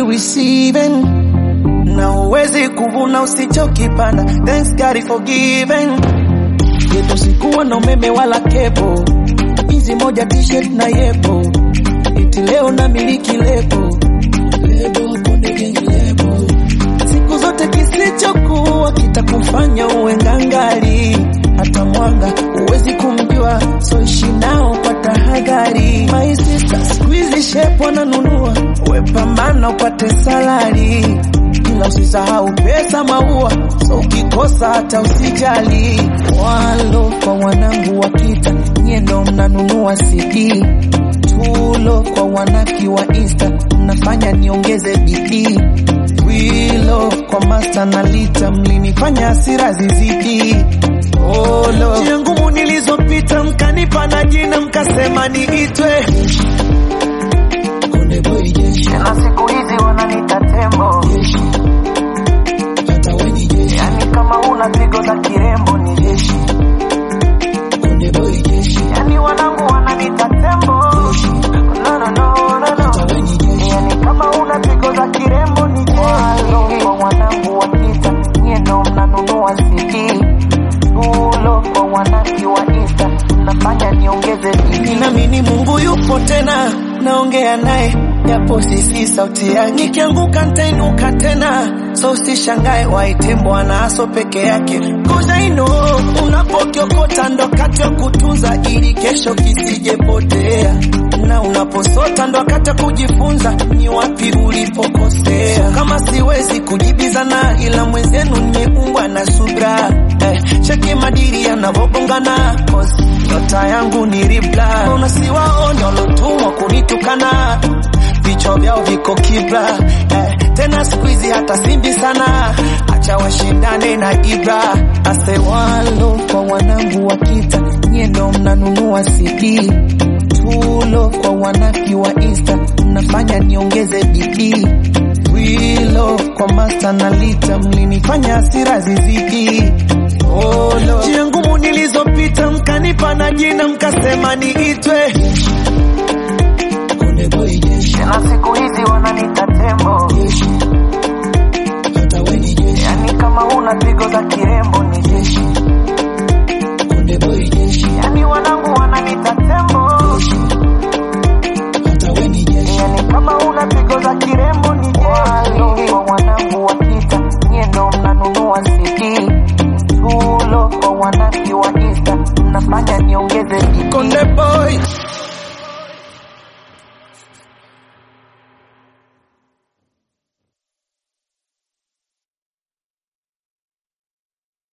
be receiving na huwezi kuvuna usichokipanda. Thanks God for giving. Yetu sikuwa na umeme wala kepo, hizi moja t-shirt na yepo, iti leo na miliki lebo lebo konde gang lebo. Siku zote kisichokuwa kitakufanya uwe ngangari, hata mwanga huwezi kumjua, so ishi nao kwa tahadhari. My sister, siku hizi shepu wananunua, we pambana upate salari ila usisahau pesa maua, so ukikosa hata usijali. Walo kwa wanangu wa kita, nyie ndo mnanunua CD. Tulo kwa wanaki wa Insta, mnafanya niongeze bidii. Wilo kwa master na lita, mlinifanya hasira zizidi. Olo njia ngumu nilizopita, mkanipa na jina, mkasema niitwe Konde Boy Jeshi. na siku hizi wananita tembo, Jeshi. Hata we ni jeshi. yani kama una pigo za kirembo ni jeshi, Konde Boy Jeshi. yani wanangu wananita tembo. No, no, no, no, no. Hata we ni jeshi. Yani kama una pigo za kirembo ni jeshi. Walo kwa wanangu wa kita, nyie ndo mnanunua CD. Tulo kwa wanaki wa Insta, mnafanya niongeze bidii. Ninaamini Mungu yupo tena, naongea naye japo sisi sauti yake. Nikianguka nitainuka tena, so usishangae waite Bwana aso peke yake. Cause I know unapokiokota ndo wakati wa kutunza ili kesho kisijepotea, na unaposota ndo wakati wa kujifunza ni wapi ulipokosea. Kama siwezi kujibizana, ila mwenzenu nimeumbwa na subra eh, cheki madiri yanavogongana cause nyota yangu ni ribla, unasiwaone walotumwa kunitukana vichwa vyao viko kibla eh, tena siku hizi hata simbi sana, acha washindane na Ibra ase walo kwa wanangu wa kita, nyie ndo mnanunua CD tulo kwa wanaki wa Insta, mnafanya niongeze bidii wilo kwa master na lita, mlinifanya hasira zizidi Olo. Njia ngumu nilizopita mkanipa na jina mkasema niitwe Konde Boy Jeshi. na siku hizi wananita tembo, Jeshi. Hata we ni jeshi. yani kama una pigo za kirembo ni jeshi, Konde Boy Jeshi. yani wanangu wananita tembo, Jeshi. Hata we ni jeshi. yani kama una pigo za kirembo ni jeshi. Walo kwa wanangu wa kita, nyie ndo mnanunua CD. Tulo kwa wanaki wa Insta, mnafanya niongeze bidii. Konde Boy